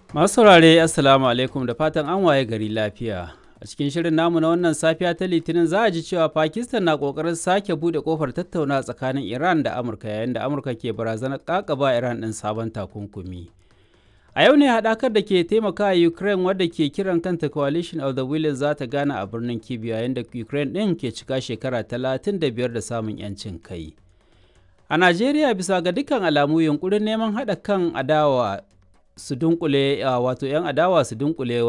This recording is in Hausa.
Masu saurare Assalamu alaikum da fatan an waye gari lafiya. A cikin shirin namu na wannan safiya ta Litinin za a ji cewa Pakistan na kokarin sake bude kofar tattauna tsakanin Iran da Amurka yayin da Amurka ke barazanar kakaba Iran ɗin sabon takunkumi. A yau ne haɗakar da ke taimakawa Ukraine wadda ke kiran kanta Coalition of the Willing za ta gana a birnin Kyiv yayin da Ukraine ɗin ke cika shekara 35 da samun 'yancin kai. A Najeriya bisa ga dukkan alamu yunkurin neman haɗa kan adawa su dunkule wato 'yan adawa su dunkule